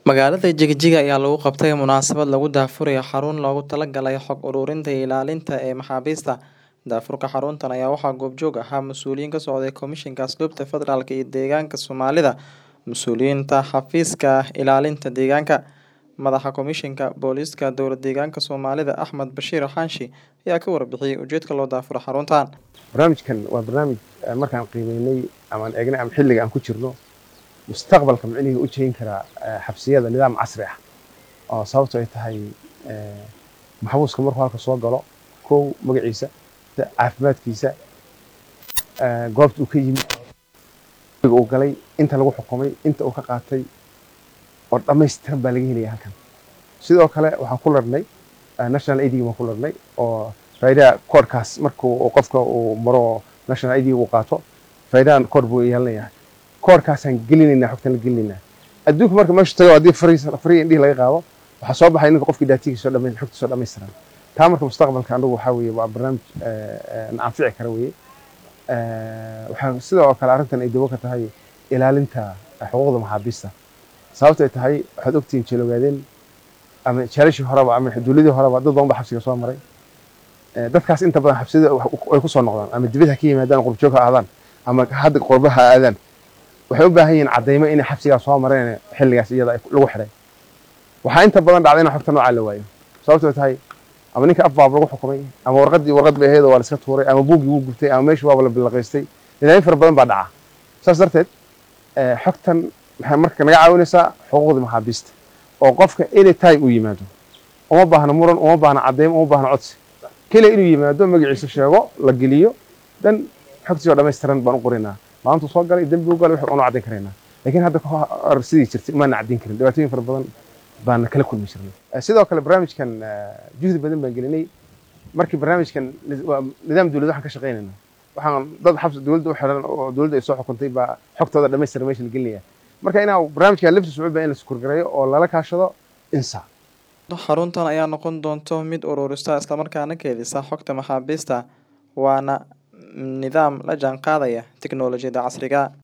Magaalada Jigjiga ayaa lagu qabtay munaasabad lagu daahfurayo xarun loogu talagalay xog ururinta iyo ilaalinta ee maxaabiista. Daahfurka xaruntan ayaa waxaa goobjoog ahaa mas'uuliyiin ka socday Komishanka Asluubta Federaalka iyo Deegaanka Soomaalida, mas'uuliyiinta xafiiska ilaalinta deegaanka, madaxa Komishanka Booliiska Dowlad Deegaanka Soomaalida Axmed Bashiir Xaashi ayaa ka warbixiyay ujeedka loo daahfuro xaruntan. barnaamijkan waa barnaamij eh, markaan qiimeynay ama aan eegnay ama xilliga aan ku jirno mustaqbalka micnihii u jeyn karaa eh, xabsiyada nidaam casri ah oo sababto ay tahay eh, maxbuuska markuu halka soo galo kow magaciisa da- caafimaadkiisa eh, goobta uu ka yimid xilliga uu galay inta lagu xukumay inta uu ka qaatay oo dhammaystiran baa laga helaya halkan sidoo kale waxaan ku larnay eh, national aidigi baan ku larnay oo faa'iidada koodhkaas markuu uu qofka uu maro national id uu qaato faa'iidadan koodh buu yeelanayaa koodhkaasaan gelinaynaa xogtan la gelinaynaa adduunka marka meeshu tago haddii fariya indhihi laga qaado waxaa soo baxay ninka qofkii daatigiisa soo dhamay xogta soo dhammaystiran taa marka mustaqbalka anagu waxaa weeye waa barnaamij eh, eh, na anfici kara weeye Eh, waxaa sidoo kale arrintan ay dabo ka tahay ilaalinta xuquuqda maxaabiista sababta ay tahay waxaad ogtihiin jeeloogaadeen ama jeelashii horeba ama dowladii horeba dad badan ba xabsiga soo maray Eh, dadkaas inta badan xabsiyada ay ku soo noqdaan ama dibad ha ka yimaadaan qurjoog ha aadaan ama hadda qurba ha aadaan waxay u baahan yihiin caddaymo inay xabsigaa soo mareen xilligaas iyada ay lagu xidhay waxaa inta badan dhacday in xogta noocaa la waayo sababtoo tahay ama ninka afbaab lagu xukumay ama warqaddii warqad bay ahayd oo waa la iska tuuray ama buuggii wuu gubtay ama meeshii waaba la bilaqaystay nidaamyo fara badan baa dhaca saas darteed eh, xogtan waxay marka naga caawinaysaa xuquuqda maxaabiista oo qofka any time uu yimaado uma baahna muran uma baahna caddaymo uma baahna codsi keliya inuu yimaado magaciisa sheego la geliyo dan xogtiisa oo dhammaystiran baan u qoraynaa maalintuu soo galay dembi u galay wax unu caddayn karaynaa laakiin hadda ka hor sidii jirtay umaana caddayn karin dhibaatooyin fara badan baan kala kulmi jirnay Eh, sidoo kale barnaamijkan eh, juhdi badan baan gelinay markii barnaamijkan ni- waa nidaam dowlad waxaan ka shaqaynayna waxaan dad xabsi dowladda u xiran oo dowladda ay soo xukuntay baa xogtooda dhammaystiran meesha la gelinaya marka inaa barnaamijkan laftiisa wuxuu baa in la sukurgareeyo oo lala kaashado insa Xaruntan ayaa noqon doonto mid ururisa islamarkaana keedisa xogta maxaabiista waana nidaam la jaanqaadaya tiknoolajiyada casriga.